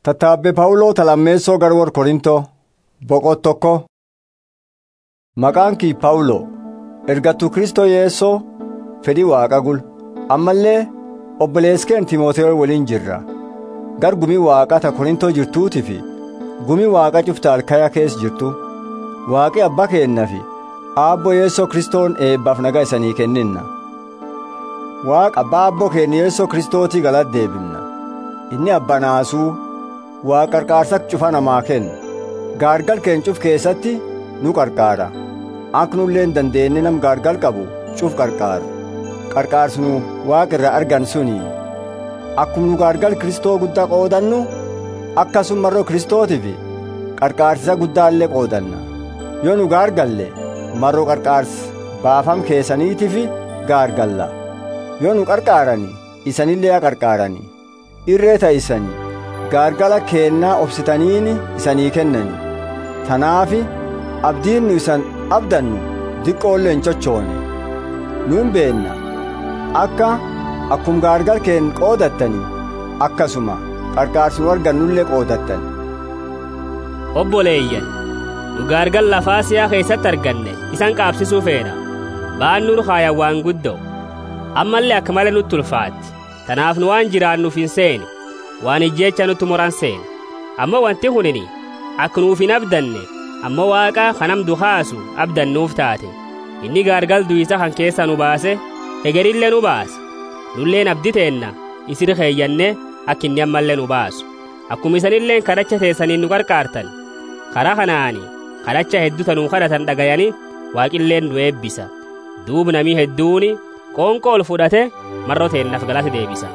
Tattaabbe Phaawuloota lammeessoo gara warra Korintoo boqot tokko. Maqaan kii Phaawuloo ergattuu Kristoo Yeessoo fedhii waaqa gul ammallee obboleeskeen Timootewoo waliin jirra. Gar gumii waaqaa ta Korintoo jirtuutii fi gumii waaqa cufta Alkayaa keessa jirtu waaqi abbaa keenna fi aabboo Yeessoo Kristoon eebbaaf nagaa isanii kenninna. Waaqa abbaa aabboo keenya Yeessoo Kristootii galata deebifna. Inni abbaa naasuu waa qarqaarsa cufa namaa kenna gaargal keencuf keessatti nu qarqaara akka nulleen dandeenye nam gaargal qabu cuf qarqaaru qarqaarsi nu waaqa irraa argan suni akkuma nu gaargal kristoo guddaa qoodannu akkasuma marroo kristootiif qarqaarsisa guddaallee qoodanna yoo nu gaargalle marroo qarqaarsi baafam keessaniitiif gaargalla yoo nu qarqaarani isanillee qarqaarani irree ta'isanii gaargala keennaa obsitaniini isanii kennani tanaafi abdiin nu isan abdannu diqqoollee hin cochoone nuun beenna akka akkum gaargal keen qoodattanii akkasuma qarqaarsi nu argannullee qoodattan obboleeyyan nu gaargal lafaa siyaa keessatti arganne isan qaabsisuu feena ba'an nur haayan waan guddoo ammallee akka malee nutti ulfaatti tanaaf nu waan jiraannuuf hin seene waan ijjeecha nutti moran seene amma wanti hunini akka nuuf hin abdanne amma waaqa kanam dukaasu abdannuuf taate inni gaargal duyisa kan keessa nu baase hegerillee nu baase nulleen abdi teenna isir keeyyanne akka inni ammallee nu baasu akkuma isanilleen kadhacha teessaniin nu qarqaartan karaa kanaani kadhacha hedduu tanuu kadhatan dhagayani waaqilleen nu eebbisa duub namii hedduuni qoonqoo ol fudhate marroo teennaaf galata deebisa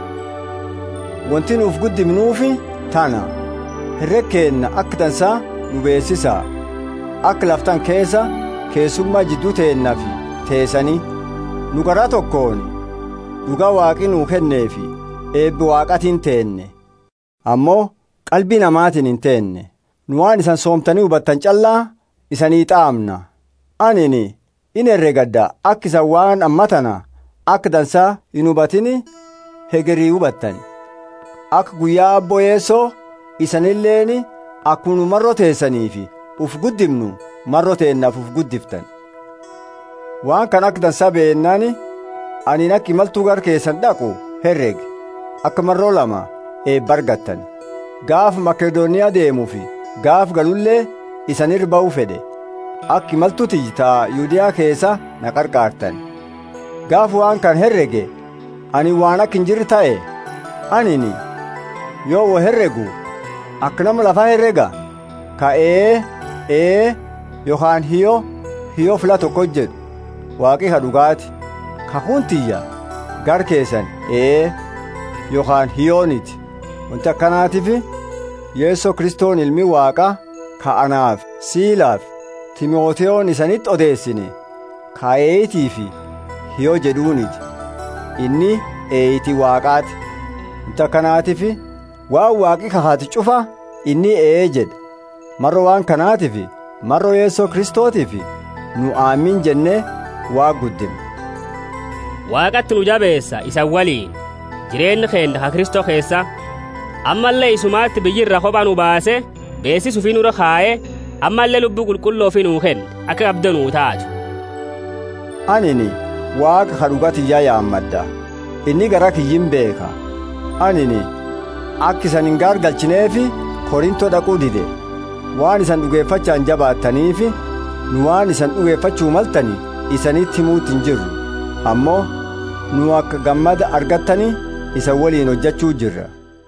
wanti nuuf guddifnuufi tana herreg keenna akka tansaa nu beessisaa akka laftan keessa keessummaa jidduu teennafi teessanii nu garaa tokkoon dhugaa waaqi nuu kenneefi eebbi waaqatiin teenne ammoo qalbii namaatiin hin teenne nu waan isan soomtanii hubattan callaa isanii xaamna anini in herregadda akka isan waan ammatana akka dansaa hin hubatini hegerii hubattani akka guyyaa abboo yeessoo isanilleeni akkunu marroo teessaniifi uf guddifnu marroo teennaaf uf guddiftan waan kan akka dansaa beennani aniin akka imaltuu gar keessan dhaqu herreg akka marroo lama eebba argattan gaaf makedooniyaa deemuufi gaaf galullee isanirra ba'uu fedhe akka imaltuu tiyyitaa yuudiyaa keessa na qarqaartan gaaf waan kan herrege ani waan akka hin jirre ta'e anini yoo wo herregu akka nama lafaa herrega ka ee ee yookaan hiyo hiyo fila tokko jedhu waaqi ka dhugaati ka kuntiyya gar keessan ee yookaan hiyooniti wanti akkanaatiif yeessoo kristoon ilmi waaqa ka anaaf siilaaf timooteyoon isanitti odeessine ka eeyitii fi hiyoo jedhuuniti inni eeyitii waaqaati wanti akkanaatiif waan waaqi kahaati cufa inni ee jedha marro waan kanaatiif marro yeessoo kristootiif nu aamin jennee waa guddina waaqatti nu jabeessa isan waliin jireenyi keenya ka kristoo keessa ammallee isumaatti biyyirra kopha nu baase beeksisu fi nurra kaa'ee ammallee lubbuu qulqulloo fi nuu kenne akka qabda nuu taatu anini waaqa ka dhugatiyyaa yaammadda inni gara kiyyin beeka anini akka isan hin gaargalchineefi korintoo dhaquu dide waan isan dhugeeffachaan jabaattaniifi nu waan isan dhugeeffachuu maltani isanitti himuutti hin jirru ammoo nu akka gammada argattani isa waliin hojjechuu jirra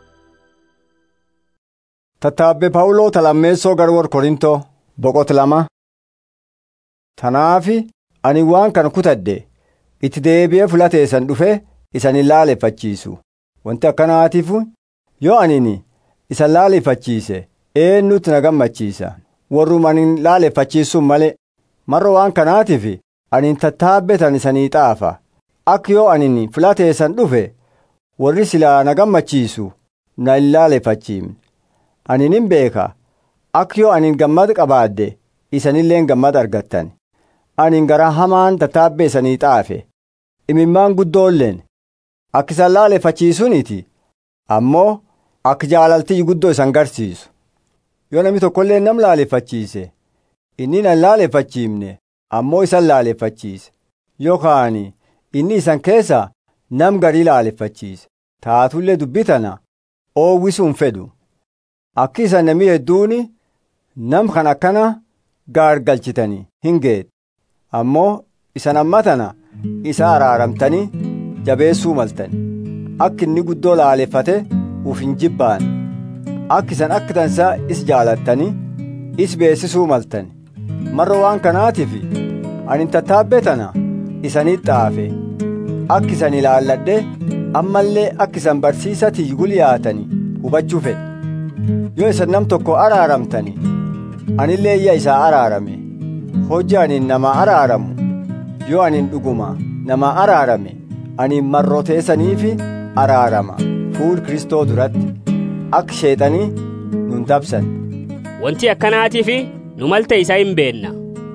tattaabbe phaawuloota lammeessoo gara warra korintoo boqot lama tanaafi ani waan kana kutadhe itti deebi'ee fulateessan dhufe isan hin laaleffachiisu wanti akkanaatiif yoo anini isan laaleffachiise eenyutti na gammachiisa warrum anin laaleffachiisuun malee marro waan kanaatiif anin tattaabbetan isanii xaafa akka yoo anin filateessan dhufe warri silaa na gammachiisu na hin laaleffachiifne anin hin beeka akka yoo anin gammada qabaadde isanilleen gammada argattan anin garaa hamaan tattaabbee isanii xaafe imimmaan guddoolleen akka isan laaleffachiisuniti ammoo akka jaalaltii guddoo isan garsiisu yoo namni tokkollee nam laaleeffachiise inni nan laaleeffachiifne ammoo isan laaleeffachiise yookaan inni isan keessa nam garii laaleeffachiise taatullee dubbitana oowwisuun fedhu akki isan namni hedduun nam kan akkana gaargalchitanii hin geedhe ammoo isan ammatana isa araaramtanii jabeessuu maltani akka inni guddoo laaleeffate uf hin jibbaan akka isan akka tansaa is jaalattanii is beessisuu maltani marra waan kanaatiif ani tattaabbee tana isanii xaafe akka isan ilaalladhe ammallee akka isan barsiisatii gulyaatanii hubachuu fedhe yoo isan nam tokko araaramtani anillee iyya isaa araarame hojii anin nama araaramu yoo anin dhuguma nama araarame ani marroteessaniifi araarama fuul kristoo duratti akka sheexanii nun dabsan wanti akkanaatiif nu malte isa hin beenna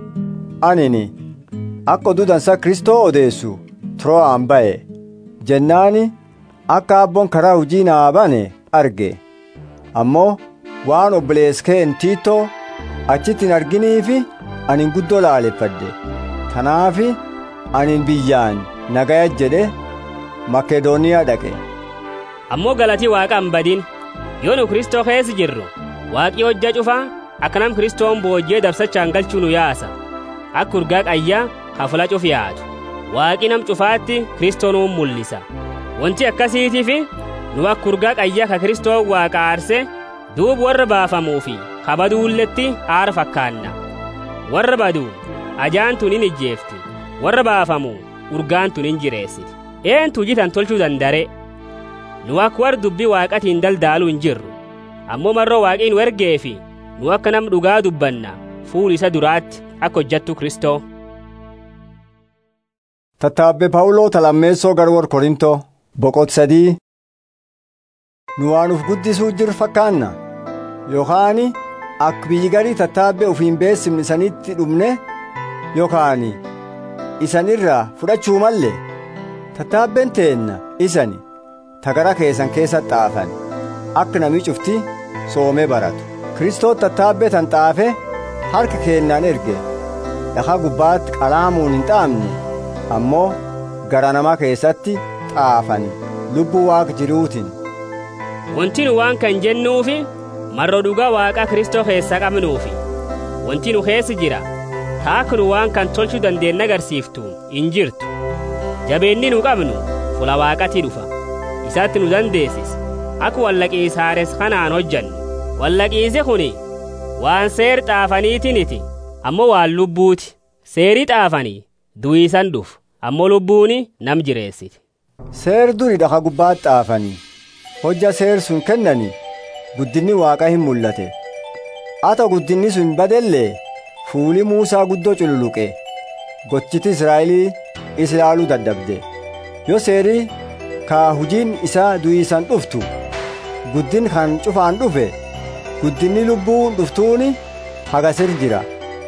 anini akka oduu dansaa kristoo odeessu Tiroo'aan ba'e jennaani akka abboon karaa hujii naa bane arge ammoo waan obboleeskeen tiitoo achitti hin arginiifi anin guddoo laaleffadhe tanaafi anin biyyaan nagaya jedhe makedooniyaa dhaqe ammoo galatii waaqa hin badin yoo nu kristoo keessa jirru waaqii hojja cufaa akka nam kristoon boojjee dabsachaan galchuu nu yaasa akka urgaa qayyaa hafula cuf yaatu waaqii nam cufaatti kristoonuun mul'isa wanti akkasiitiif nu akka urgaa qayyaa ka kristoon waaqa aarse duub warra baafamuufi kabaduulletti aara fakkaanna warra baduu ajaan tun hin ijjeefti warra baafamu urgaan tun hin jireessiti eentu jitan tolchuu dandare nu akka warra dubbii waaqatiin daldaaluu hin jirru ammoo marroo waaqiin nu ergeefi nu akka nam dhugaa dubbanna fuul isa duraatti akka hojjattu kristoo tattaabbe phaawuloo talammeessoo garwor korintoo boqot sadii nu waan uf guddisuu jiru fakkaanna yookaan akka biyyi garii tattaabbe ufiin beessimni isanitti dhumne yookaan isanirraa fudhachuu malle tattaabbeen teenna isani tagara keessan keessa xaafan akka namni cufti soomee baratu kristoo tattaabbee tan xaafe harka keennaan erge dhakaa gubbaatti qalaamuun hin xaafne ammoo gara namaa keessatti xaafani lubbuu waaqa jiruutiin wanti nu waan kan jennuufi marro dhugaa waaqa kristoo keessa qabnuufi wanti nu keessa jira taaka nu waan kan tolchuu dandeenna agarsiiftu hin jirtu jabeenni nu qabnu fula waaqatti dhufa isatti nu dandeessis akka wallaqiisaares kanaan hojjannu wallaqiise kuni waan seer xaafaniitiniti ammoo waan lubbuuti seerii xaafanii du'iisan dhufu ammoo lubbuuni nam jireessiti seer duri dhaka gubbaatti xaafanii hojja seer sun kennanii guddinni waaqa hin mul'ate ata guddinni sun badellee fuuli muusaa guddoo cululuqe gochiti israa'elii is ilaaluu dadhabde yoo seerii ka hujiin isaa du'iisan dhuftu guddin kan cufaan dhufe guddinni lubbuun dhuftuuni hagasir jira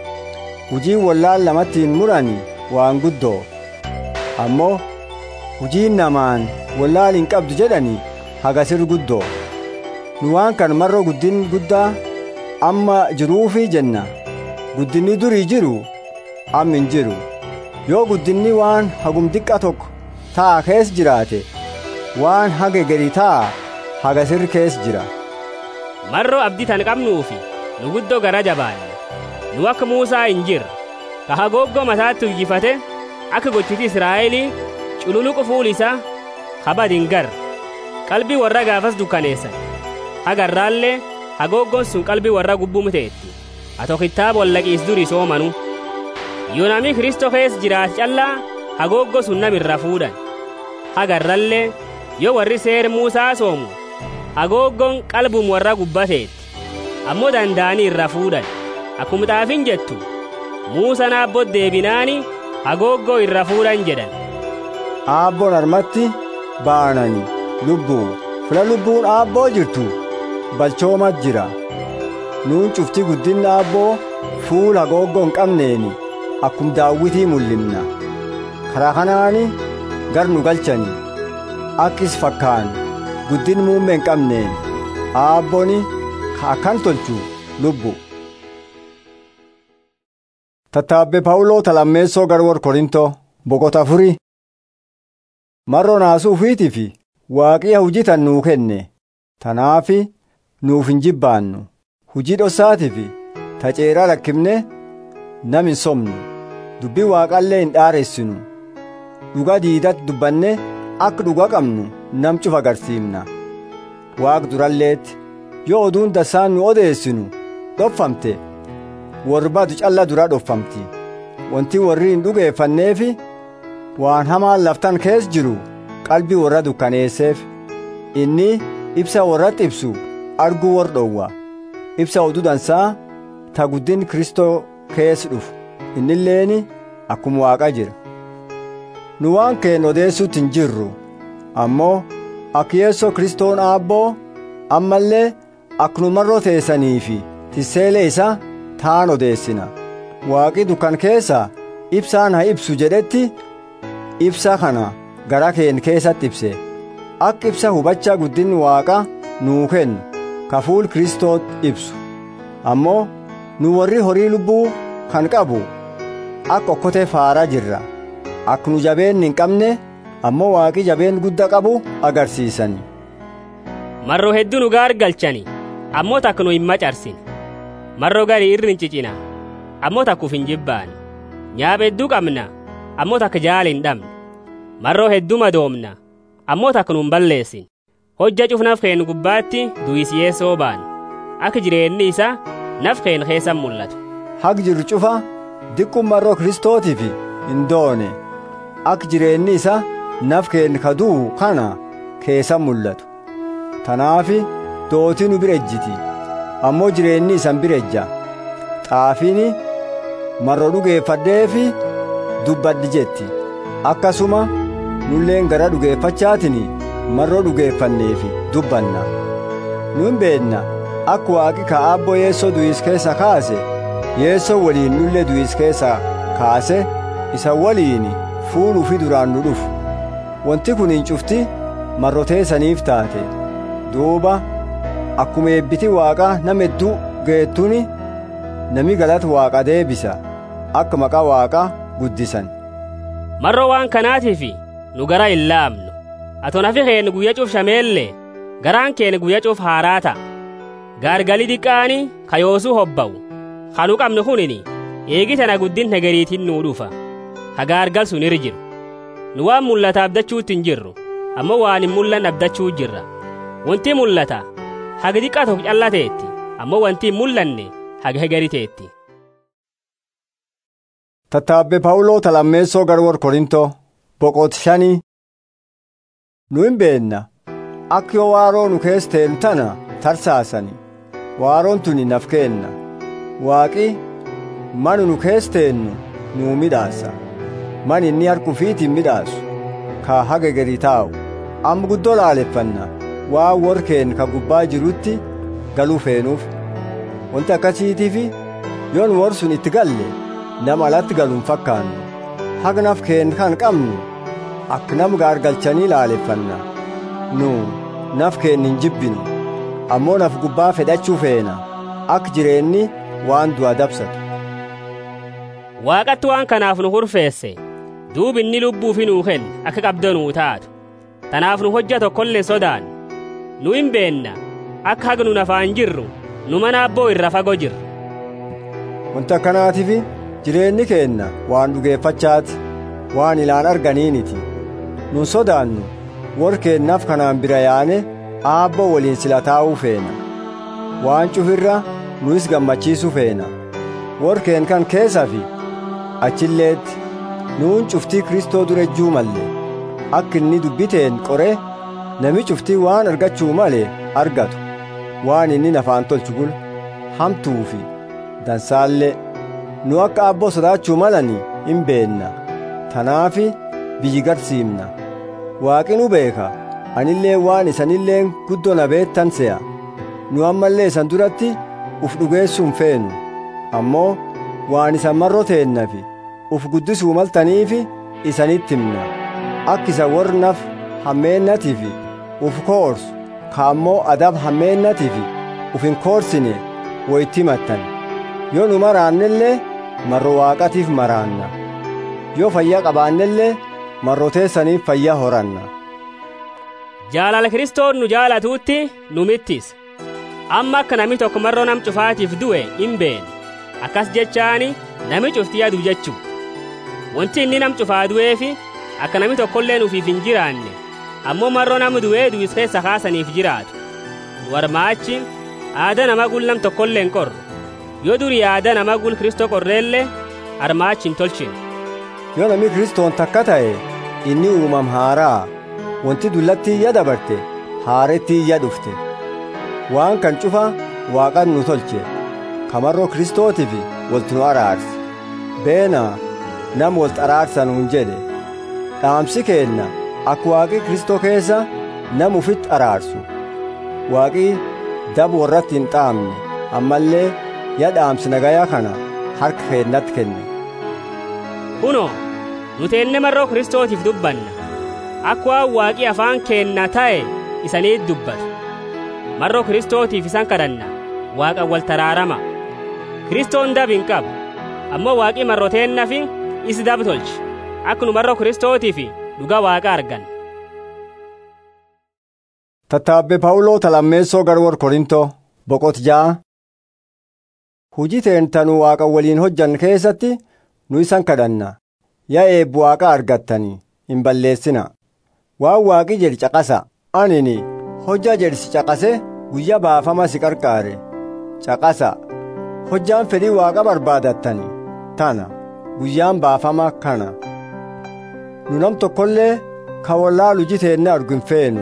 hujiin wallaan lamattiin murani waan guddoo ammoo hujiin namaan wallaal hin qabdu jedhani hagasir guddoo nu waan kan marroo guddin guddaa amma jiruufi jenna guddinni durii jiru amma hin jiru yoo guddinni waan hagum diqqa tokko taa kees jiraate waan haga gadi taa hagasir kees jira marroo abdii tan qabnuufi nu guddoo gara jabaanne nu akka muusaa hin jirre ka hagooggoo mataatti uyyifate akka gochiti israa'elii cululuqu fuul isaa kabad hin garre qalbii warra gaafas dukkaneessan hagarraallee hagooggoon sun qalbii warra gubbumteetti ato kitaaba wallaqiis durii soomanu yoo namni kristoo keessa jiraate callaa hagooggo sun namirra fuudhan hagarrallee yoo warri seer muusaa soomu hagooggoon qalbum warra gubbateetti ammoo danda'anii irra fuudhan akkuma xaafin jettu muusan aabboo deebinaani hagooggoo irra fuudhan jedhan aabboon harmatti baanani lubbuu fila lubbuun aabboo jirtu balchoomat jira nuun cufti guddinna aabboo fuul hagooggoo hin qabneeni akkum daawwitii mul'imna karaa kanaani gar nu galchani akkis fakkaan guddin muummee hin qabneen aabboni ka akkan tolchu lubbu tattaabbe pawuloo talammeessoo garwor korintoo boqota afurii marro naasuu ufiitii fi waaqiya hujitan nuu kenne tanaafi nuuf hin jibbaannu hujii dhosaatii fi taceeraa lakkifne nam hin somnu dubbii waaqallee hin dhaaressinu dhuga diidatti dubbanne akka dhuga qabnu nam cufa agarsiifna waaq duralleetti yoo oduun dasaan nu odeessinu dhofamte warbadu calla dura dhofamti wanti warri hin dhugeeffanneefi waan hamaan laftan kees jiru qalbii warra dukkaneesseef inni ibsa warratti ibsu arguu war dhowwa ibsa oduu dansaa ta guddin kristoo kees dhufu innilleeni akkuma waaqa jira nu waan keen odeessuutti hin jirru ammoo akka yeessoo kristoon aabboo ammallee akkuma marroo teessanii fi tisseelee isa taan odeessina waaqi dukkan keessa ibsaan haa ibsu jedhetti ibsa kana gara keen keessatti ibse akka ibsa hubachaa guddin waaqa nuu kennu ka fuul kristoot ibsu ammoo nu warri horii lubbuu kan qabu akka okkotee faaraa jirra akka nu jabeen hin qabne ammoo waaqi jabeen guddaa qabu agarsiisani marroo hedduu nu gaargalchani ammoo takka nu hin macarsine marroo garii irri hin cicina ammoo takkuuf hin jibbaan nyaaba hedduu qabna ammoo takka jaala hin dhabne marroo hedduu madoomna ammoo takka nu hin balleessin hojja cufnaf keen gubbaatti du'isiyeessoo baan akka jireenni isa naf keen keessan mul'atu haq jiru cufa diqqum marroo kristootiif hin doone akka jireenni isa naf keen kaduu kana keessan mul'atu tanaafi dootii nu bira ejjiti ammoo jireenni isan bira ejja xaafiini marro dhugeeffadheefi dubbaddi jetti akkasuma nulleen gara dhugeeffachaatiin marroo dhugeeffanneefi dubbanna nun beenna akka waaqi ka aabboo yeessoo du'is keessa kaase yeessoo waliin nullee du'is keessa kaase isa waliin fuuluu fi duraan nu dhufu wanti kun hin cufti marroteessaniif taate duuba akkuma eebbiti waaqa nama hedduu geettuni nami galata waaqa deebisa akka maqaa waaqa guddisan marroo waan kanaatiif nu gara hin laamnu ato nafi keen guyya cuuf shameellee garaan keen guyya cuuf haaraa ta'a gaargali diqqaani kayoosuu hobba'u kanu qabnu kunini eegitana guddin hegeriitin nuu dhufa hagaargal sun irra jiru nu waan mul'ata abdachuutti hin jirru ammoo waan hin mul'anne abdachuu jirra wanti mul'ata haga diqqaa tokko callateetti ammoo wanti hin mul'anne haga hegeriteetti tattaabbe pawuloo talammeessoo garwor korintoo boqot shanii nu hin beenna akka yoo waaroo nu kees teen tana tarsaasani waaroon tuni naf keenna waaqi manu nu kees teennu nuu midhaasa man inni harkufiitiin midhaasu ka haga gadi taa'u amma guddoo laaleffanna waan warkeen ka gubbaa jirutti galuu feenuuf wanti akkasiitiif yoon war sun itti galle nama alatti galuun fakkaannu hagnaf keen kan qabnu akka nam gaargalchanii laaleffanna nu naf keen hin jibbinu ammoo naf gubbaa fedhachuu feena akka jireenni waan du'a dabsatu waaqatti waan kanaaf nu hurfeesse duub inni lubbuu fi nuu kenne akka qabdanuu taatu tanaaf nu hojja tokkollee sodaan nu hin beenna akka haga nu nafaan jirru nu mana abboo irra fagoo jirra wanti akkanaatiif jireenyi keenna waan dhugeeffachaati waan ilaan arganiiniti nun sodaannu warkeennaaf kanaan bira yaane aabboo waliin sila taa'uu feena waan cufirra nus gammachiisu feena warkeen kan keessa fi achilleetti nuun cuftii kristoo dura ejjuu malle akka inni dubbiteen qore nami cuftii waan argachuu male argatu waan inni nafaan tolchu gul hamtuu fi dansaallee nu akka aabboo sodaachuu malani hin beenna tanaafi biyyi garsiimna waaqi nu beeka anillee waan isanilleen guddoo na beettan se'a nu ammallee isan duratti uf dhugeessuun feenu ammoo waan isan marroo teennafi uf guddisuu maltaniifi isanitti himna akka isa warnaf hammeennatiif uf koorsu ka ammoo adab hammeennatiif uf hin koorsine woyti mattan yoo nu maraannellee marro waaqatiif maraanna yoo fayyaa qabaannellee marroteessaniif fayyaa horanna jaalala kiristoon nu jaalatuutti nu mittis amma akka nami tokko marroo nam cufaatiif du'e hin beene akkas jechaani nami cufti yadu jechuu wanti inni nam cufaa du'eefi akka nami tokkollee nuufiif hin jiraanne ammoo marroo nama du'ee du'is keessa kaasaniif jiraatu nu warmaachi aada nama gul nam tokkollee hin qorru yoo durii aada nama gul kristoo qorreellee armaachi hin tolchine yoo nami kristoon takka ta'e inni uumam haaraa wanti dullatti iyya dabarte haaretti iyya dhufte waan kan cufa waaqan nu tolche kamarroo kristootiif walti nu araarse beena nam walti araarsa nuun jedhe dhaamsi keenna akka waaqi kristoo keessa nam ufitti araarsu waaqi dab warratti hin dhaamne ammallee ya dhaamsi nagayaa kana harka keennatti kenne kunoo nuti enne marroo kristootiif dubbanna akka waan waaqi afaan keenna ta'e isaniit dubbatu marroo kristootiif isan kadhanna waaqa wal taraarama kristoon dab hin qabu ammoo waaqi marroteennafi isi dab tolche akka nu marroo kristootiif dhuga waaqa argan tattaabbe phaawuloo talammeessoo garwor korintoo boqot ja'a hujii teentanu waaqa waliin hojjan keessatti nu isan kadhanna yaa eebbu waaqa argattanii hin balleessina waan waaqi jedhi caqasa anini hojja jedhisi caqase guyya baafama si qarqaare caqasa hojjaan fedhii waaqa barbaadattani tana guyyaan baafama kana nu nam tokkollee ka wallaalu jiteenne argu hin feenu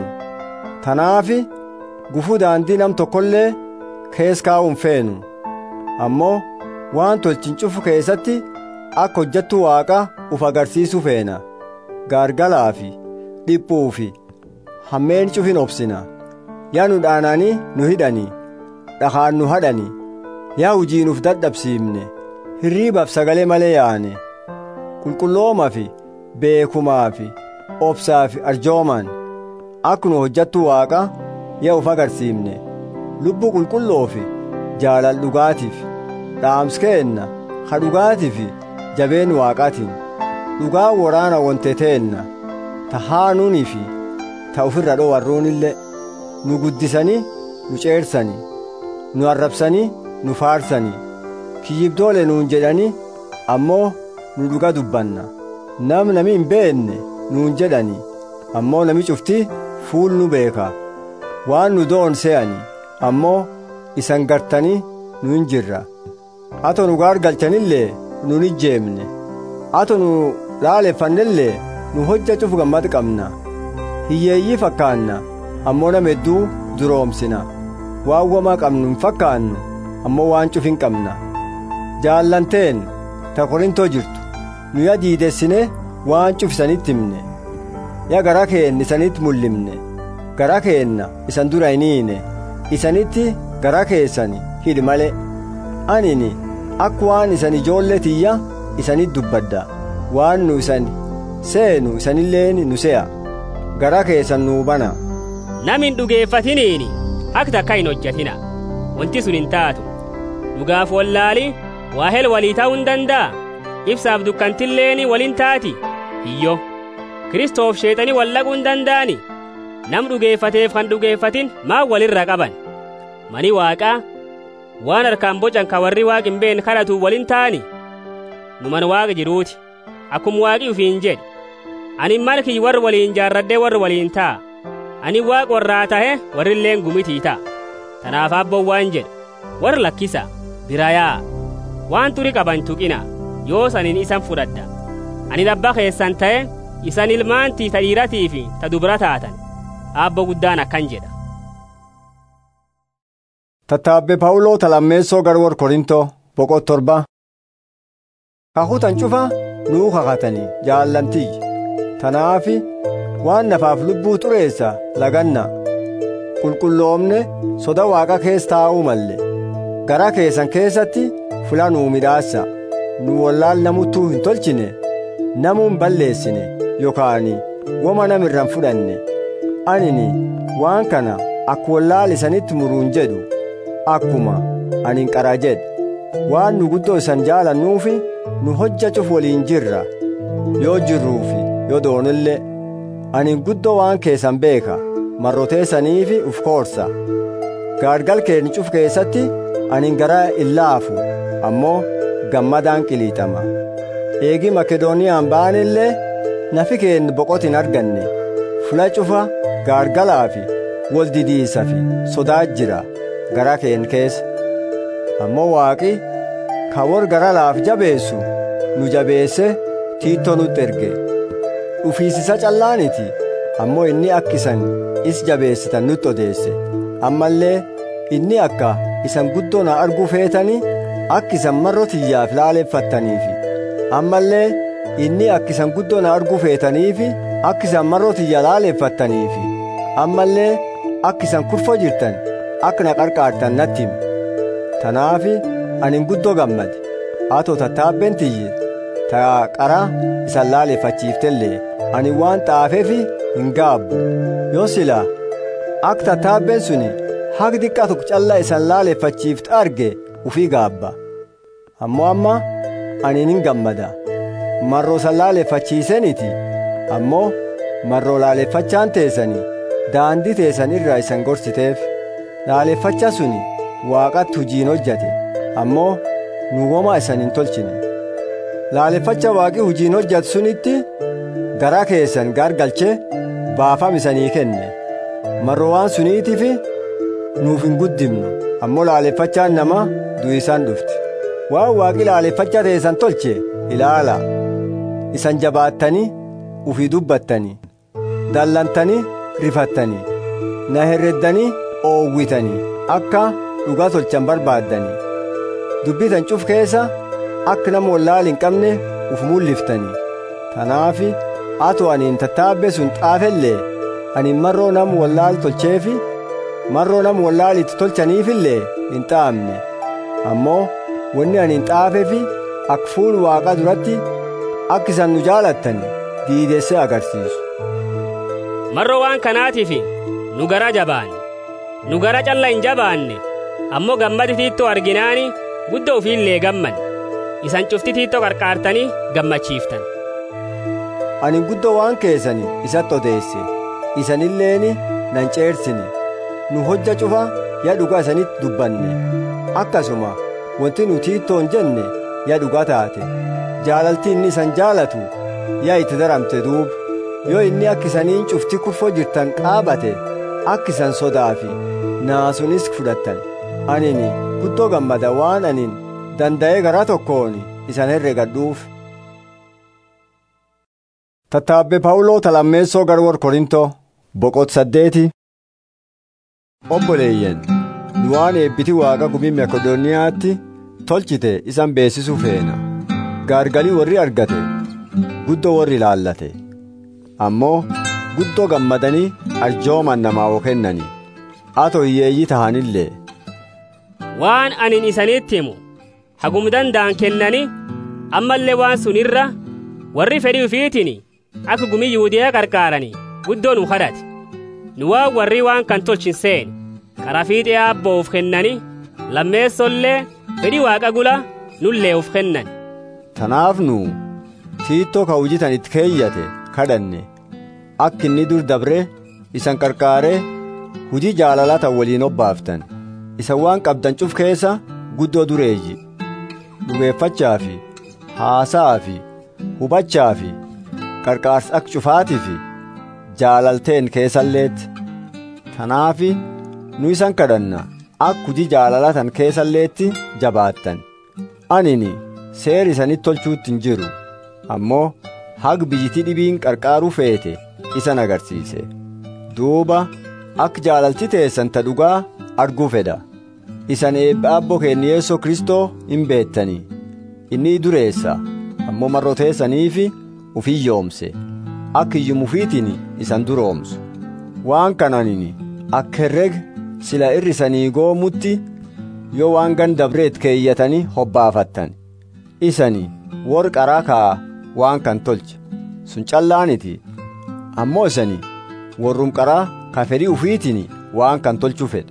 tanaafi gufuu daandii nam tokkollee kees kaa'u hin feenu ammoo waan tolchin cufu keessatti akka hojjattu waaqa uf agarsiisu feena gaargalaa fi dhiphuu fi hammeen cufin obsina yaa nu dhaananii nu hidhanii dhakaan nu hadhanii yaa hujii nuuf dadhabsiifne hirriibaaf sagalee malee yaane qulqullooma fi beekumaa fi obsaa fi arjoomaan akka nu hojjattu waaqa yaa uf agarsiifne lubbuu qulqulloo fi jaalal dhugaatiif dhaams keenna ha dhugaatii fi jabeen waaqaatiin dhugaa waraana wonte teenna ta haanuunii fi ta ufirra dhowarruunillee nu guddisanii nu ceersanii nu arrabsanii nu faarsanii kiyyibdoole nuun jedhanii ammoo nu dhuga dubbanna nam nami hin beenne nuun jedhanii ammoo nami cufti fuul nu beeka waan nu doon se'anii ammoo isan gartanii nu hin jirra ato nu gaargalchanillee nun ijjeemne ato nu laaleffannellee nu hojja cufu gammad qabna hiyyeeyyii fakkaanna ammoo nama hedduu duroomsina waan wamaa qabnu hin fakkaannu ammoo waan cuf hin qabna jaallanteen ta korintoo jirtu nu ya diidessine waan cuf isanitti himne ya gara keenna isanitti mul'imne gara keenna isan dura hin hiine isanitti gara keessani hidhi male anini akka waan isan ijoollee tiyya isanit dubbadda waan nu isan seenu isanilleen nu se'a gara keessan nuu bana nam hin dhugeeffatiniini akka takka hin hojjatina wanti sun hin taatu dhugaaf wallaali waahel walii ta'uu hin danda'a ibsaaf dukkantilleen waliin taati hiyyo kiristoof sheexanii wallaquu hin danda'ani nam dhugeeffateef kan dhugeeffatin maa walirra qaban mani waaqaa waan harkaan bocan ka warri waaqi hin beekne kadhatu waliin ta'ani numan waaqa jiruuti akkuma waaqi ufiin jedhe ani mana kiyya warri waliin jaarraddee warri waliin ta'a ani waaqa warraa tahe warrilleen gumitii ta'a tanaaf abboon waan jedhe warra lakkisa birayaa waan turi qaban tuqina yoos anin isan fudhadha ani abbaa keessan ta'e isan ilmaantii ta dhiiratii fi ta dubra taatan abbo guddaan akkan jedha tattaabbe phaawuloo talammeessoo garwor korintoo boqot torba kakutan cufa nuu kakatanii jaallantiyyi tanaafi waan nafaaf lubbuu xureessa laganna qulqulloomne soda waaqa kees taa'uu malle gara keessan keessatti fula nuu midhaassa nu wallaal namuttuu hin tolchine namuu hin balleessine yookaan woma namirran fudhanne anini waan kana akka wallaal isanitti muruun jedhu akkuma anin qara jedhe waan nu guddoo isan jaalannuufi nu hojjachuuf waliin jirra yoo jirruufi yoo doonillee anin guddoo waan keessan beeka marroteessaniifi uf koorsa gaargal keenya cuf keessatti anin garaa illaafu ammoo gammadaan qiliixama eegi makedooniyaan baanillee nafi keenya boqotin arganne fula cufa gaargalaa fi wal didiisa fi sodaa jira gara keenya keessa ammoo waaqi ka wor gara laaf jabeessu nu jabeesse tiittoo nutti erge dhufiisisa callaaniti ammoo inni akka isan is jabeessitan nutti odeesse ammallee inni akka isan guddoo na arguu feetanii akka isan marro tiyyaaf laaleeffattaniifi ammallee inni akka isan guddoo na arguu feetaniifi akka isan marro tiyya laaleeffattaniifi ammallee akka isan kurfoo jirtan akka na qarqaartan natti hime tanaafi anin guddoo gammade atoo tattaabbeen tiyye ta qara isan laaleeffachiiftellee ani waan xaafeefi hin gaabbu yoo sila akka tattaabbeen suni haq diqqatu callaa isan laaleeffachiifte arge ufii gaabba ammoo amma ani nin gammada marroo san laaleeffachiiseniti ammoo marroo laaleeffachaan teessanii daandii teessan irraa isan gorsiteef laaleeffacha suni waaqatti hujiin hojjate ammoo nu womaa isan hin tolchine laaleeffacha waaqi hujiin hojjate sunitti garaa keessan gaargalchee baafam isanii kenne marroo waan suniitiifi nuuf hin guddimnu ammoo laaleeffachaan nama du'isaan dhufti waan waaqi laaleeffacha teessan tolche ilaala isan jabaattanii ufii dubbattanii dallantanii rifattanii na herreddanii oowwitanii akka dhugaa tolchan barbaaddanii dubbitan cuf keessa akka nama wallaal hin qabne uf mulliftanii tanaafi atoo aniin tattaabbe sun xaafellee ani marroo nama wallaal tolcheefi marroo nama wallaal itti tolchaniifillee hin xaafne ammoo wanni ani hin xaafeefi akka fuul waaqaa duratti akka isan nu jaalattan diidessee agarsiisu. marroo waan kanaatiif nu gara jabaanne nu gara calla hin jabaanne ammoo gammadi tiittoo arginaani guddoo ufiillee gamman isan cufti tiittoo qarqaartanii gammachiiftan ani guddoo waan keessani isatti odeesse isanilleeni nan ceersine nu hojja cufa yaa dhugaa isanitti dubbanne akkasuma wanti nu tiittoon jenne yaa dhugaa taate jaalalti inni isan jaalatu yaa itti daramte duuba yoo inni akka isaniin cufti kurfoo jirtan qaabate akka isan sodaa fi naasunis fudhattan anini guddoo gammada waan anin danda'ee garaa tokkoon isan herregadhuuf tattaabbe phaawuloo talammeessoo gara warra korintoo boqot saddeeti obboleeyyen nu waan eebbiti waaqa gumii makedooniyaatti tolchite isan beessisuu feena gaargalii warri argate guddoo warri ilaallate ammoo guddoo gammadanii arjooman namaa kennanii atoo hiyyeeyyii tahanillee waan anin isanitti himu hagum danda'an kennani ammallee waan sunirra warri fedhii ufiitiin akka gumii yihudiyaa qarqaaranii guddoo nu kadhate nu waan warri waan kan tolchin seen karaa fiixee aabboo uf kennani lammeessollee fedhii waaqa gula nullee uf kennan tanaaf nu tiittoo ka hujitan itti keeyyate kadhanne akka inni dur dabre isan qarqaaree hujii jaalalaa tan waliin obbaaftan isan waan qabdan cuf keessa guddoo dureeyyi dhugeeffachaa fi haasaa fi hubachaa fi qarqaarsa akka cufaatii fi jaalalteen keessalleetti tanaafi nu isan kadhanna akka hujii jaalalaa tan keessalleetti jabaattan anini seer isanitti tolchuutti hin jiru ammoo hag biyyitii dhibiin qarqaaruu feete isan agarsiise duuba akka jaalalti teessan ta dhugaa arguu fedha isan eebba abbo keenya yeessoo kristoo hin beettanii inni dureessa ammoo marroteessaniifi ufii yoomse akka iyyumufiitiin isan duroomsu waan kananini akka herreg sila irrisanii goomutti yoo waan gan dabreet keeyyatanii hobbaafattan isani wor qaraa kaa waan kan tolche sun callaaniti ammoo isani warrum qaraa ka fedhii ufiitiin waan kan tolchuu fedhe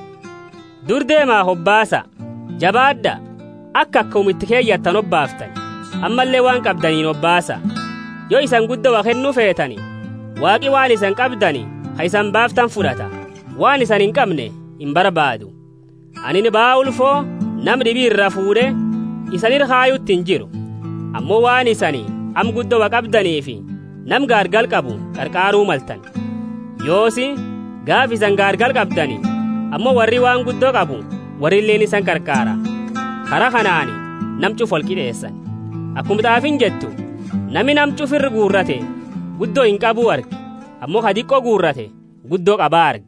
dur deemaa hobbaasa jabaadha akka akka umitti keeyyattan obbaaftan ammallee waan qabdaniin obbaasa yoo isan guddaa kennuu feetani waaqi waan isan qabdani ha isan baaftan fudhata waan isan hin qabne hin barbaadu anin ba'aa ulfoo nam dhibii irra fuudhe isanir haayutti hin jiru ammoo waan isani am guddaa qabdaniifi nam gaargal qabu qarqaaruu maltan yoosi gaaf isan gaargal qabdani ammoo warri waan guddoo qabu warri illeen isan qarqaara kara kanaani nam cuf ol qixeessan akkuma xaafin jettu nami nam cufirri guurrate guddoo hin qabuu arge ammoo ka diqqoo guurrate guddoo qabaa arge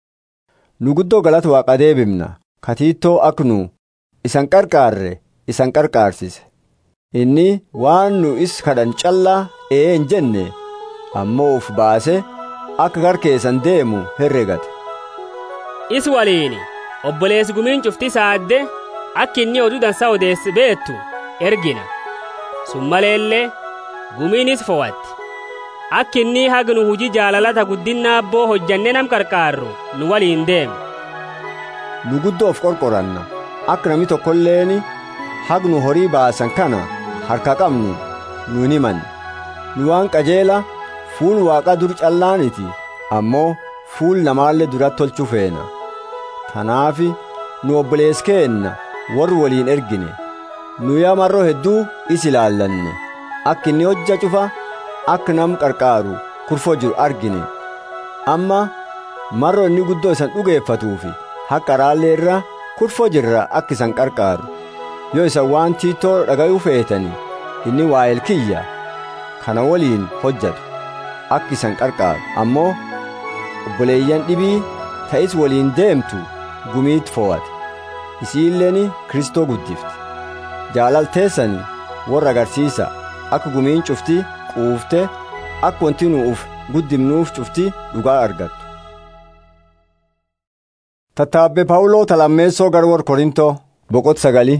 nu guddoo galata waaqa deebimna katiittoo ak nu isan qarqaarre isan qarqaarsise inni waan nu is kadhan callaa ee hin jenne ammoo uf baase akka gar keessan deemu herregate is waliini obboleessi gumiin cufti saadde akka inni oduu dansa odeessi beettu ergina sun maleellee gumiinis fo'atti akka inni hagnu hujii jaalalata guddinna abboo hojjanne nam qarqaarru nu waliin deeme nu guddoo of qorqoranna akka nami tokkolleeni hagnu horii baasan kana harka qabnu nuun himan nu waan qajeela fuul waaqa dur callaaniti ammoo fuul namaallee duratti tolchuu feena tanaafi nu obbolees keenna warri waliin ergine nu yaa marroo hedduu is ilaallanne akka inni hojja cufa akka nam qarqaaru kurfoo jiru argine amma marroo inni guddoo isan dhugeeffatuufi haqa raallee irra kurfoo jirra akka isan qarqaaru yoo isan waan tiitoo dhagayuu feetani inni waa'eel kiyya kana waliin hojjatu akka isan qarqaaru ammoo obboleeyyan dhibii ta'is waliin deemtu gumiit fo'ate isiilleen kristoo guddifti jaalalteessani warra agarsiisa akka gumiin cufti quufte akka wanti nu uf guddimnuuf cufti dhugaa argattu tattaabbe paawuloo talammeessoo gara warra korintoo boqot sagali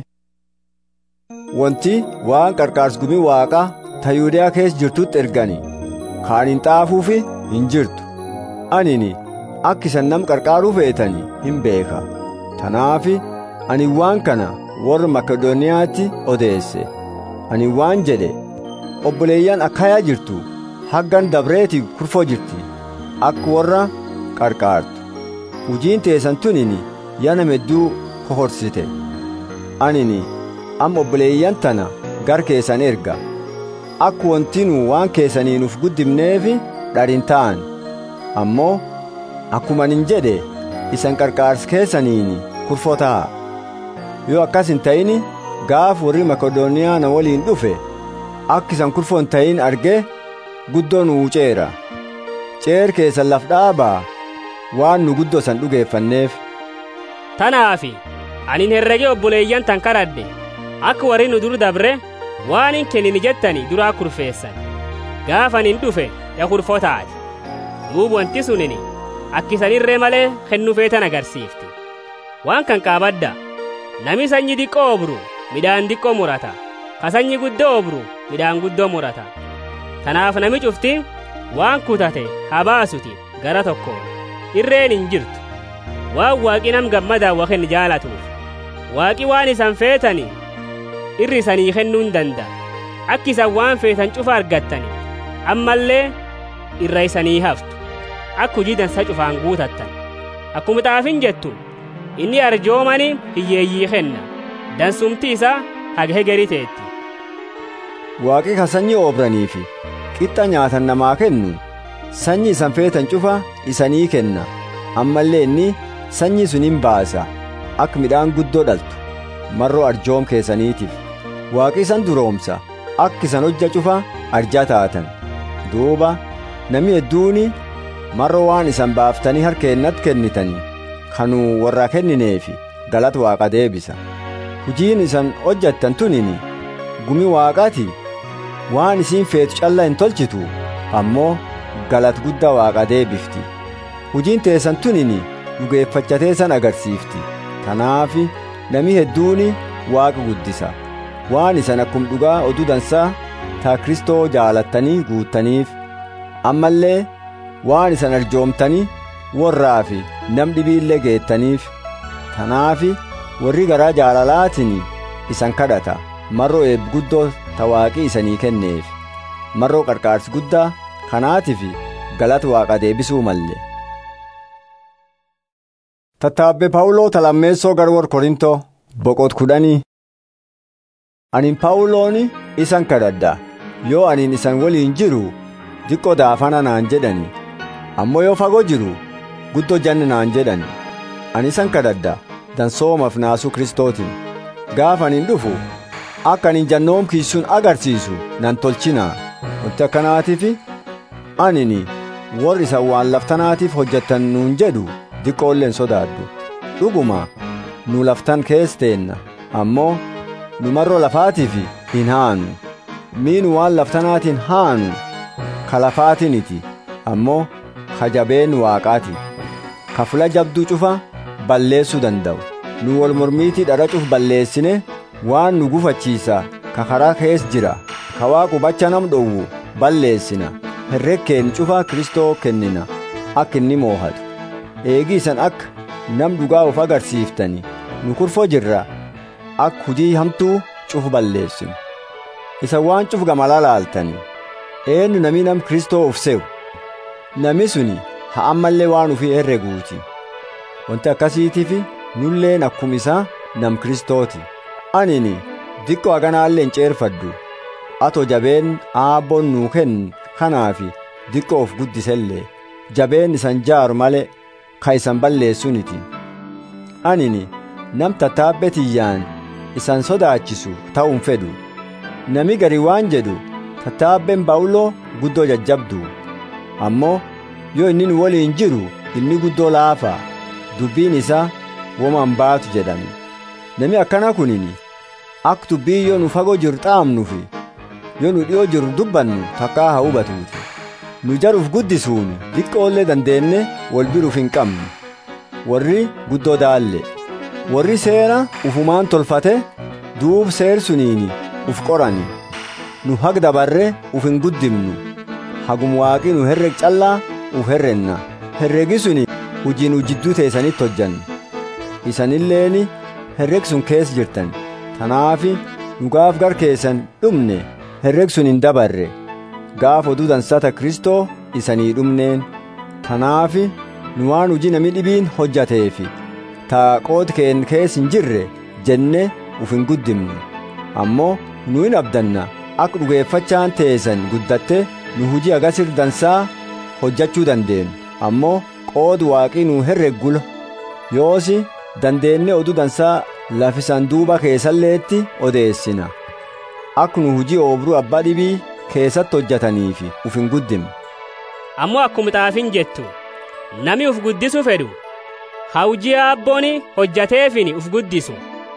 wanti waan qarqaars gumii waaqaa ta yuudiyaa keessa jirtutti ergani kaanin xaafuufi hin jirtu anini akka isan nam qarqaaruu feetani hin beeka tanaafi ani waan kana warra makedooniyaatti odeesse ani waan jedhe obboleeyyan akkayaa jirtu haggan dabreeti kurfoo jirti akka warra qarqaartu hujiin teessan tunini yana medduu kohorsite anini amma obboleeyyan tana gar keessan erga akka wantinuu waan keessaniinuuf guddimneefi dharin ta'an ammoo akkuma nin jedhe isan qarqaars keessaniini kurfoo ta'a yoo akkas hin ta'ini gaaf warri makedooniyaa na waliin dhufe akka isan kurfoo hin ta'in arge guddoo nu wuceera ceer keessan laf dhaabaa waan nu guddoo san dhugeeffanneef tanaafi anin herrege obboleeyyan tan kadhadhe akka warri nu dur dabre waan hin kennini jettani duraa kurfeessan gaafanin dhufe ya kurfoo taate duub wanti sunini akkisanirree malee kennu feetan agarsiifti waan kan qaabadda nami sanyi diqqoo obru midhaan diqqoo murata ka sanyi guddoo obru midhaan guddoo murata tanaaf nami cufti waan kutate haa baasuti gara tokkoon irreen hin jirtu waan waaqi nam gammadaan waken jaalatuuf waaqi waan isan feetani irri isanii kennuu hin danda'a akki isan waan feetan cufa argattani ammallee irra isanii haftu akka hujii dansa cufaan guutattan akkuma xaafin jettu inni arjoomani hiyyeeyyii kenna dansumti isaa haga hegerii teetti waaqi ka sanyii oobraniifi qixxa nyaatan namaa kennu sanyii isan feetan cufa isanii kenna ammallee inni sanyii sun hin baasa akka midhaan guddoo dhaltu marroo arjoom keessaniitiif waaqi isan duroomsa akka isan hojja cufa arjaa taatan duuba nami hedduuni marroo waan isan baaftanii harkeennatti kennitanii kanuu warraa kennineefi galata waaqa deebisa hujiin isan hojjattan tunini gumi waaqaati waan isiin feetu calla hin tolchitu ammoo galata guddaa waaqa deebifti hujiin teessan tunini dhugeeffachatee san agarsiifti tanaafi nami hedduuni waaqa guddisa waan isan akkum dhugaa oduu dansaa taa kristoo jaalattanii guuttaniif ammallee waan isan arjoomtanii warraa fi nam dhibiillee geettaniif tanaafi warri garaa jaalalaatiin isan kadhata marroo eeb guddoo tawaaqii isanii kenneef marroo qarqaarsi guddaa kanaatiif galata waaqa deebisuu malle tattaabbe paawuloo talammeessoo garwor korintoo boqot kudhanii anin paawulooni isan kadhadha yoo anin isan waliin jiru diqqo daafana naan jedhani ammoo yoo fagoo jiru guddoo janne naan jedhani ani isan kadhadha dansoomaaf naasuu kristootiin gaafa anin dhufu akka anin jannoom kiisuun agarsiisu nan tolchinaa wanti akkanaatiif anini warri isan waan laftanaatiif hojjettan nuun jedhu diqqoolleen sodaadhu dhuguma nu laftan kees teenna ammoo nu marroo lafaatiif hin haanu miinu waan laftanaatiin haanu ka lafaatiniti ammoo ka jabeen waaqaati ka fula jabduu cufa balleessuu danda'u nu wal mormiitii dhara cuf balleessine waan nu gufachiisa ka karaa kees jira ka waaqu bacha nam dhowwu balleessina herrekkeen cufa kristoo kennina akka inni moohatu eegii isan akka nam dhugaa of agarsiiftani nu kurfoo jirra akka hujii hamtuu cuf balleessinu isa waan cuf gamala laaltani eenyu nami nam kristoo uf se'u nami suni ha ammallee waan ufii herreguuti wanti akkasiitiif nulleen akkuma isaa nam kristooti anini diqqo haganaallee hin ceerfaddu ato jabeen aabboon nuu kennu kanaafi diqqo of guddisellee jabeen isan jaaru malee ka isan balleessuniti anini nam tattaabbetiyyaan isan sodaachisu ta'uun fedhu nami gari waan jedhu tattaabbeen baawuloo guddoo jajjabdu ammoo yoo inni nu waliin jiru inni guddoo laafa dubbiin isaa woman baatu jedhani nami akkana kunini ak dubbii yoo nu fagoo jiru xaamnufi yoo nu dhi'oo jiru dubbannu takkaa haa hubatuuti nu jaruuf guddisuun diqqoollee dandeenne wal biruuf hin qabnu warri guddoo daalle warri seera ufumaan tolfate duub seer suniini uf qorani nu hag dabarre uf hin guddimnu hagum waaqii nu herreg callaa uf herrenna herregi suni hujii nu jidduu teessanitti hojjanna isanilleeni herreg sun kees jirtan tanaafi nu gaaf gar keessan dhumne herreg sun hin dabarre gaaf oduu dansata kristoo isanii dhumneen tanaafi nu waan hujii nami dhibiin hojjateefi taa qood keen kees hin jirre jenne uf hin guddimnu ammoo nu hin abdanna akka dhugeeffachaan teessan guddatte nu hujii agasir dansaa hojjachuu dandeenu ammoo qood waaqii nu herreggula yoosi dandeenne oduu dansaa lafisan duuba keessalleetti odeessina akka nu hujii oobruu abbaa dhibii keessatti hojjataniifi uf hin guddimne ammoo akkuma xaafin jettu nami uf guddisu fedhu hawjii abbooni hojjateefini uf guddisu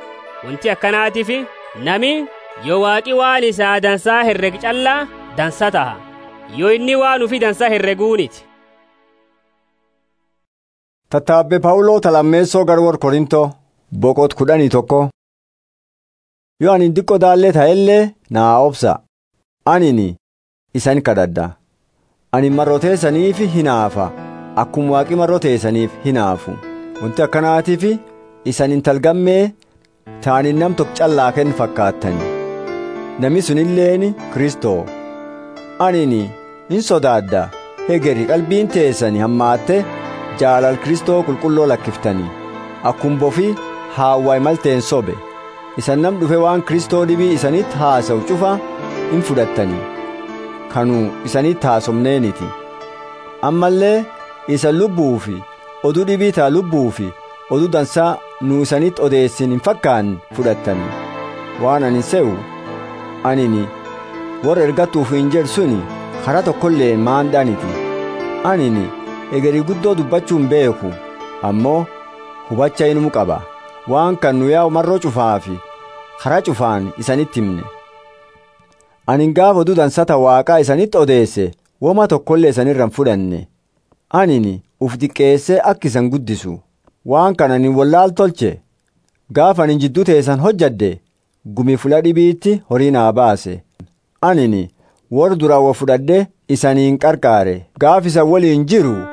wanti akkanaatiif nami yoo waaqi waan isaa dansaa herreg callaa dansa taha yoo inni waan ufi dansa herreguuniti tattaabbe paawuloo talammeessoo garwor korintoo boqot kudhanii tokko yoo ani diqqo daallee ta'ellee naa obsa anini isan kadhadha ani marroteessaniif hinaafa akkuma waaqi marroteessaniif hinaafu wanti akkanaatiif isan intalgammee taanin nam tokko callaa kenn fakkaattani nami sunilleeni kristoo anini in sodaadda hegeri qalbiin teessani hammaatte jaalal kristoo qulqulloo lakkiftanii akkum bofi haawwaay malteen sobe isan nam dhufe waan kristoo dhibii isanitti haasa'u cufa in fudhattanii kanu isanitti haasomneeniti ammallee isa lubbuu fi oduu dhibii taa lubbuu fi oduu dansaa nu isanitti odeessin hin fakkaan fudhattanii waan ani se'u anini warra ergattuuf hin jedhu suni karaa tokkollee maandhaaniti anini egerii guddoo dubbachuu hin beeku ammoo hubacha inuu qaba waan kan nu yaa'u marroo cufaa fi karaa cufaan isanitti himne anin gaafa oduu dansata waaqaa isanitti odeesse woma tokkollee isanirra hin fudhanne anini uf diqqeessee akka isan guddisu waan kana ani wallaal tolche gaafa anin jidduu teessan hojjadde gumi fula dhibiitti horii naa baase anini warra duraan wa fudhadhe isaniin qarqaare gaaf isan waliin jiru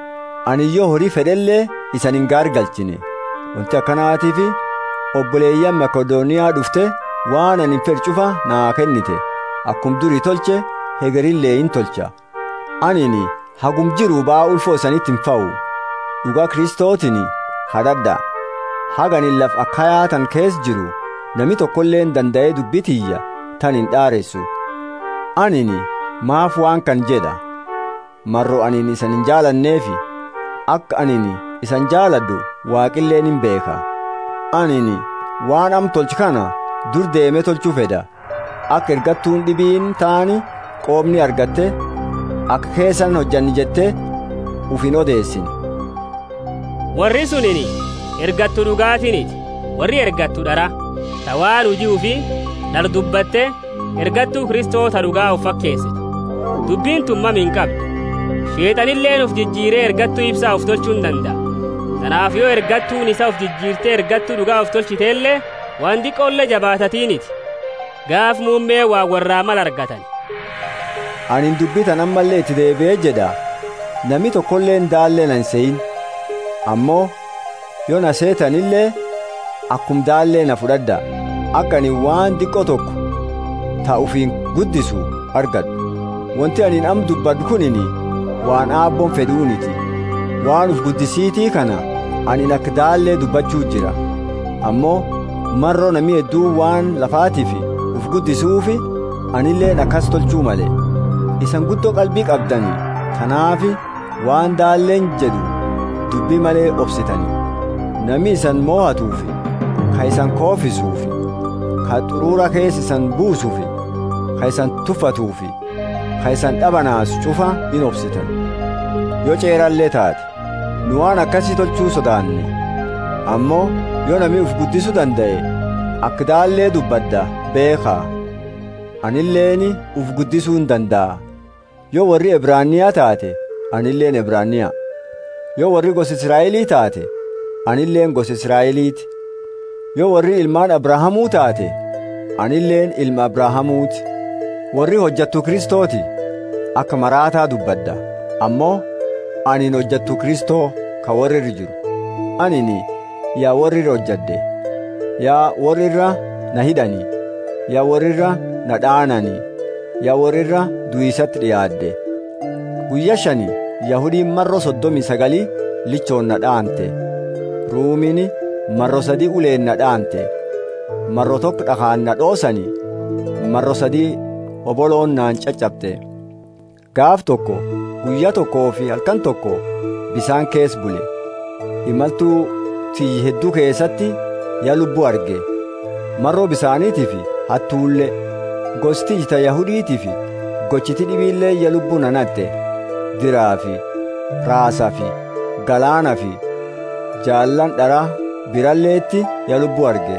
ani yoo horii fedhellee isan hin gaargalchine wanti akkanaatiif obboleeyyan makedooniyaa dhufte waan ani fedhu cufa naa kennite akkum durii tolche hegerillee hin tolcha anini hagum jiru ba'aa ulfoo isanitti hin fa'u dhugaa kristootiin hadhadha haganin laf akkayaa tan kees jiru nami tokkolleen danda'ee dubbitiyya tan hin dhaaressu anini maaf waan kan jedha marro anin isan hin jaalanneefi akka anini isan jaaladhu waaqilleen hin beeka anini waan am tolchi kana dur deeme tolchuu fedha akka ergattuun dhibiin taani qoomni argatte akka keessan hojjanni jette uf hin odeessin warri sunini ergattu dhugaatiniti warri ergattu dhara ta waan hujii fi dhal dubbatte ergattuu kristoota dhugaa uf fakkeessitu dubbiin tummam hin qabdu sheexanilleen uf jijjiiree ergattuu ibsaa uf tolchuu hin danda'a kanaaf yoo ergattuun isa uf jijjiirtee ergattuu dhugaa uf tolchiteellee waan diqqoolle jabaatatiiniti gaaf muummee waa warraa mal argatan anin dubbitan ammallee itti deebi'ee jedha nami tokkolleen daallee nan se'in ammoo yoo na seetanillee akkum daallee na fudhadha akka ani waan diqqoo tokko ta ufiin guddisu argadhu wanti anin am dubbadhu kunini waan aabboon fedhuuniti waan uf guddisiitii kana anin akka daallee dubbachuu jira ammoo marroo nami hedduu waan lafaatiif uf guddisuufi anilleen akkas tolchuu male isan guddoo qalbii qabdanii kanaafi waan daalleen jedhu dubbii malee obsitanii nami isan moo'atuufi ka isan koofisuufi ka xuruura keessa isan buusuufi ka isan tuffatuufi ka isan dhabanaas cufa in obsitan yoo ceerallee taate nu waan akkasii tolchuu sodaanne ammoo yoo nami uf guddisuu danda'e akka daallee dubbadda beekaa anilleeni uf guddisuu hin danda'a yoo warri ebraaniyaa taate anilleen ebraaniyaa yoo warri gosa israa'elii taate anilleen gosa israa'eliiti yoo warri ilmaan abrahamuu taate anilleen ilma abrahamuuti warri hojjattu kristooti akka maraataa dubbadda ammoo anin hojjattu kristoo ka warrirra jiru anini yaa warrirra hojjadde yaa warrirra na hidhanii yaa warrirra na dhaananii yaa warrirra du'isatti dhiyaadde guyya shani yahudiin marro soddomii sagalii lichoon na dhaante ruumiin marro sadii uleen na dhaante marro tokko dhakaan na dhoosanii marro sadii oboloon naan caccabte gaaf tokko guyya tokkoo fi halkan tokko bisaan kees bule imaltuu tiyyi hedduu keessatti yaa lubbuu arge marroo bisaaniitiif hattuulle gosti ita yahudiitiif gochiti dhibiillee yaa lubbuu nanatte diraa fi raasaa fi galaana fi jaallan dharaa biralleetti yaa lubbuu arge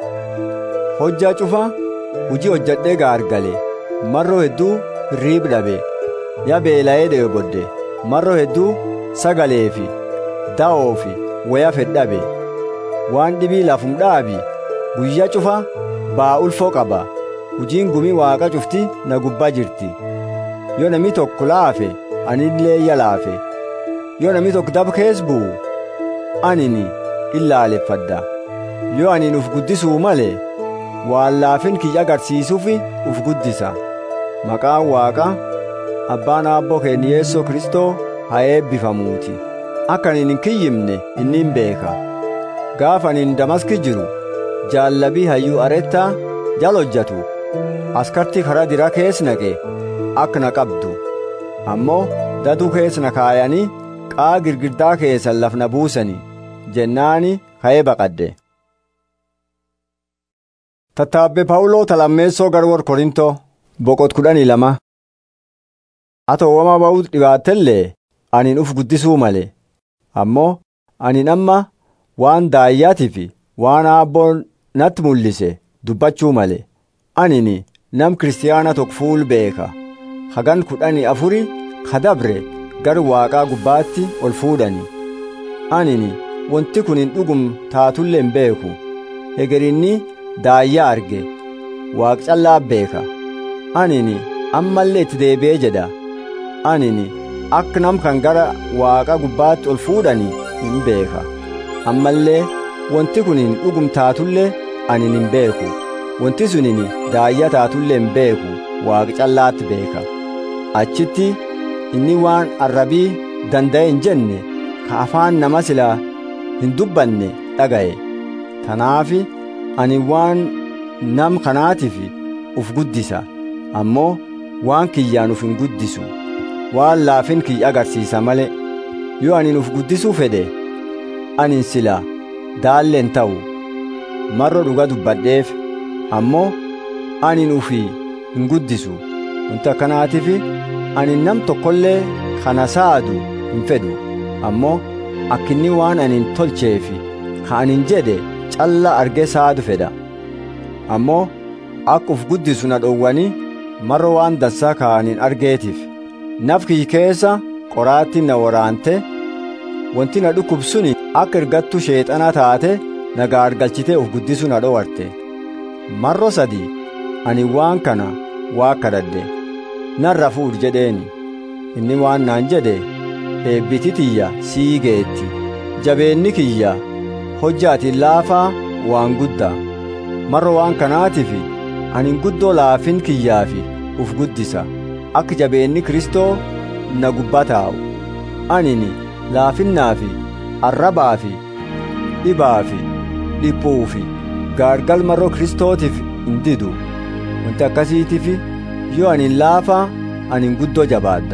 hojjaa cufa hujii hojjadhee gaargale marroo hedduu hirriib dhabe yaa beela'ee dheebodde marroo hedduu sagalee fi da'oo fi waya fedhabe waan dhibii lafum dhaabi guyyaa cufa baa ulfoo qaba hujiin gumii waaqa cufti na gubbaa jirti yoo nami tokko laafe anillee iyya laafe yoo nami tokko daba kees bu'u anini illaaleffadha yoo anin uf guddisuu malee waan laafin kiyya agarsiisuufi uf guddisa maqaan waaqa abbaan aabboo keenya yeessoo kristoo haa eebbifamuuti akka anin hin kiyyimne inni hin beeka gaafa anin damaski jiru jaallabii hayyuu arettaa jal hojjatu askartii karaa diraa kees naqe akka na qabdu ammoo daduu kees na kaayanii qaa girgirdaa keessan lafna buusanii jennaani ka'ee baqadde tattaabbe phaawuloo talammeessoo garwor korintoo boqot kudhanii lama atowwama ba'uu dhibaattellee anin uf guddisuu male ammoo anin amma waan daayyaatii fi waan aabboon natti mul'ise dubbachuu male anini nam kiristiyaana tokko fuul beeka hagan kudhanii afuri kadabre gar waaqaa gubbaatti ol fuudhani anini wanti kun hin dhugum taatullee hin beeku hegerinni daayyaa arge waaq callaa beeka anini ammallee itti deebi'ee jedha anini akka nam kan gara waaqa gubbaatti ol fuudhani hin beeka ammallee wanti kun hin dhugum taatullee ani hin beeku wanti sunin daayya taatullee hin beeku waaqa callaatti beeka achitti inni waan arrabii danda'e hin jenne ka afaan nama silaa hin dubbanne dhaga'e tanaafi ani waan nam kanaatiif uf guddisa ammoo waan kiyyaan uf hin guddisu waan laafin kiyya agarsiisa male yoo anin uf guddisuu fedhe anin sila daalleen ta'u marro dhuga dubbadheef ammoo anin ufi hin guddisu wanti akkanaatiif ani nam tokkollee kana saadu hin fedhu ammoo akkinni waan anin tolcheefi ka anin jedhe calla argee saadu fedha ammoo akka uf guddisu na dhowwani marro waan dansaa ka anin argeetiif naf kiyyi keessa qoraatti na waraante wanti na dhukkubsuni akka ergattu sheexana taate na gaargalchitee uf guddisu na dhowarte marro sadi ani waan kana waa kadhadhe narra fuudh jedheeni inni waan naan jedhe eebbiti tiyya sii geetti jabeenni kiyya hojjaatiin laafaa waan guddaa marro waan kanaatiif ani guddoo laafin kiyyaafi uf guddisa akka jabeenni kristoo na gubbaa taa'u anini laafinnaafi arrabaafi dhibaafi dhiphuufi gaargal marroo kristootiif hin didu wanti akkasiitiif yoo anin laafaa anin guddoo jabaadda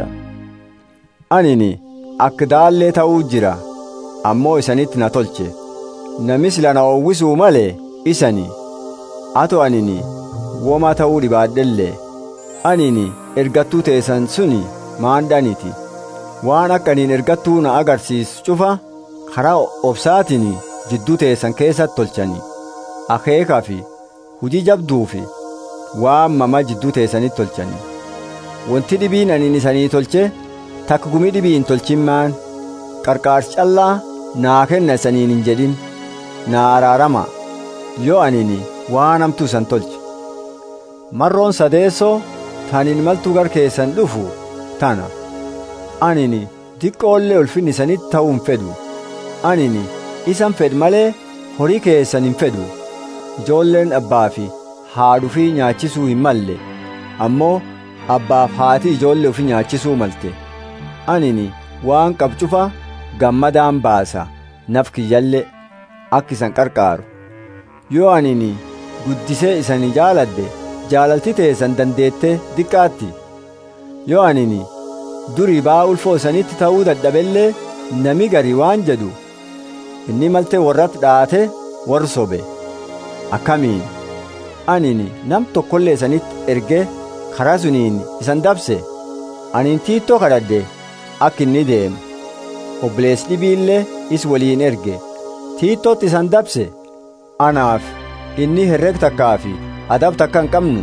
anini akka daallee ta'uu jira ammoo isanitti na tolche nami sila na owwisuu malee isani ato anini woma ta'uu dhibaadhellee anini ergattuu teessan suni maandhaniti waan akka aniin ergattuu na agarsiisu cufa karaa obsaatiin jidduu teessan keessatti tolchani akeekaa fi hujii jabduu fi waan mama jidduu teessanitti tolchani wanti dhibiin aniin isanii tolche takka gumii dhibiin tolchimmaan qarqaarsi callaa naa kenna isaniin hin jedhin naa araarama yoo anini waan hamtuu isan tolche marroon sadeessoo taniin maltuu gar keessan dhufu tana anini diqqoollee ulfinni isanitti ta'uu hin fedhu anini isan fedh malee horii keessan hin fedhu ijoolleen abbaa fi haadhuu fi nyaachisuu hin malle ammoo abbaaf haati ijoollee ofii nyaachisuu malte anini waan qabcufa gammadaan baasa naf kiyyallee akka isan qarqaaru yoo anini guddisee isani jaaladde jaalalti teessan dandeettee diqqaatti yoo anini durii baa ulfoo isanitti ta'uu dadhabellee nami gari waan jedhu inni maltee warratti dhaate warri sobe akkamiin anini nam tokkollee isanitti ergee karaa suniin isan dabse aniin tiittoo kadhadhe akka inni deemu obboleessi dhibiillee is waliin erge tiittootti isan dabse anaaf inni herreg takkaa fi adab takka hin qabnu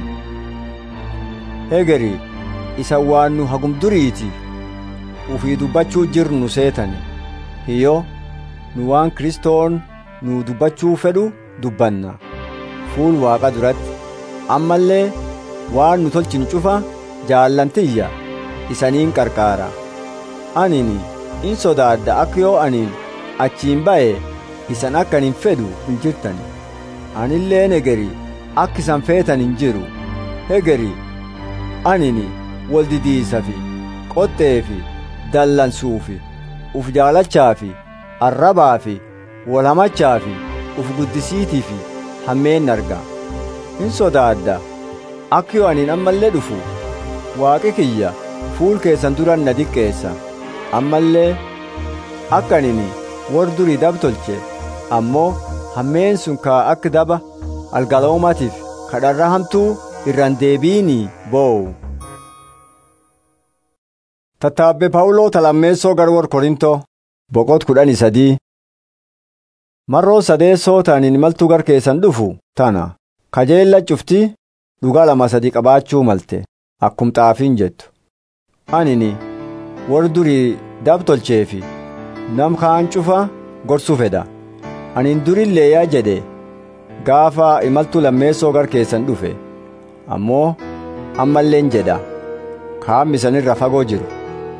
hegeri isa waan nu hagum duriiti ufii dubbachuu jirnu seetane hiyyo nu waan kristoon nu dubbachuu fedhu dubbanna fuul waaqa duratti ammallee waan nu tolchinu cufa jaallantiyya isaniin qarqaara anini in sodaadda akka yoo aniin achiin ba'e isan akka hin fedhu hin jirtan anillee negeri akka isan feetan hin jiru hegeri anini wal didiisa fi qoxxee fi dallansuu fi uf jaalachaa fi arrabaa fi wal hamachaa fi uf guddisiitii fi hammeen arga hin sodaadda akka yoo aniin ammallee dhufu waaqi kiyya fuul keessan duran na diqqeessa ammallee akka anini war durii dab tolche ammoo hammeen sun kaa akka daba algaloomatiif kadharra hamtuu irraan deebiinii boo'u. Tattaabbe Phaawuloo talammeessoo garwar Korintoo boqot kudhanii sadii marroo sadeessoo ta'aniin maltuu gar keessan dhufu tana kajeella cufti dhugaa lama sadii qabaachuu malte akkum xaafiin jettu anini war durii dab tolcheefi nam kaan cufa gorsuu fedha anin durillee yaa jedhe gaafa imaltuu lammeessoo gar keessan dhufe ammoo ammalleen jedha kaammi sanirra fagoo jiru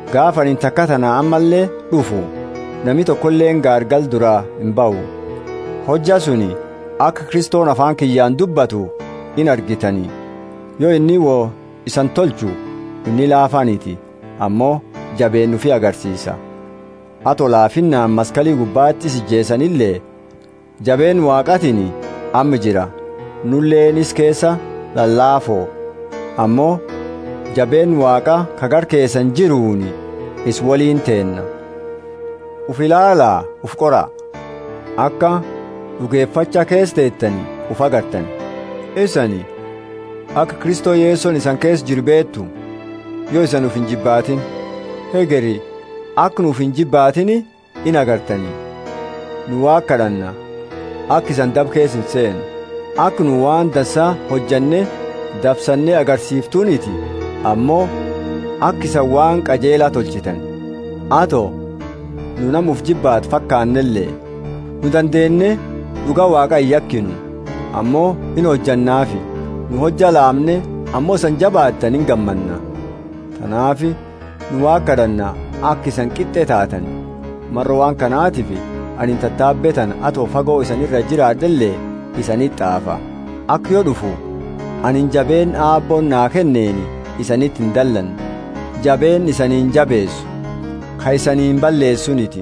gaafa ani takka tana ammallee dhufu nami tokkolleen gaargal duraa hin ba'u hojja suni akka kristoon afaan kiyyaan dubbatu in argitanii yoo inni woo isan tolchu inni laafaaniti ammoo jabeen nufi agarsiisa ato laafinnaan maskalii gubbaatti sijjeessanillee jabeen waaqatiin amma jira nulleenis keessa lallaafoo ammoo jabeen waaqa kagar keessan jiruuni is waliin teenna uf ilaalaa uf qora akka dhugeeffacha keessa teettanii uf agartan isani akka kristoo yeessoon isan keessa jiru beettu yoo isan uf hin jibbaatin hegeri akka nuuf hin jibbaatini in agartanii nu waa kadhanna akka isan dab keessa hin seenu akka nu waan dansaa hojjanne dabsannee agarsiiftuuniti ammoo akka isan waan qajeelaa tolchitan ato nu namuuf jibbaat fakkaannellee nu dandeenye dhuga waaqa hin yakkinu ammoo in hojjannaafi nu hojja laamne ammoo isan jabaattan hin gammanna tanaafi nu waa kadhanna akka isan qixxe taatan marra waan kanaatiif ani tattaabbetan atoo fagoo isanirra jiraadhellee isanit xaafa akka yoo dhufu anin jabeen aabboon naa kenneeni isanitti hin dallan jabeen isaniin jabeessu ka isaniin balleessuniti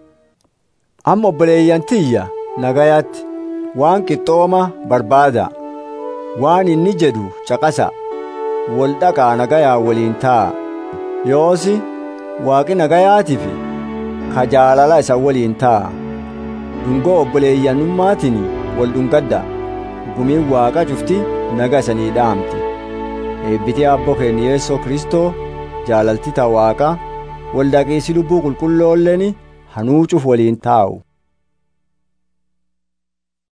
amma obboleeyyan tiyya nagayaatti waan qixxooma barbaada waan inni jedhu caqasa wal dhaqaa nagayaa waliin taa'a yoosi waaqi nagayaatiif ka jaalala isa waliin taa'a dhungoo obboleeyyanummaatiin wal dhungadda gumiin waaqa cufti naga isanii dhaamti eebbitee abbo keenya yeessoo kristoo jaalalti ta waaqa wal dhaqiisi lubbuu qulqulloolleen hanuucuuf waliin taa'u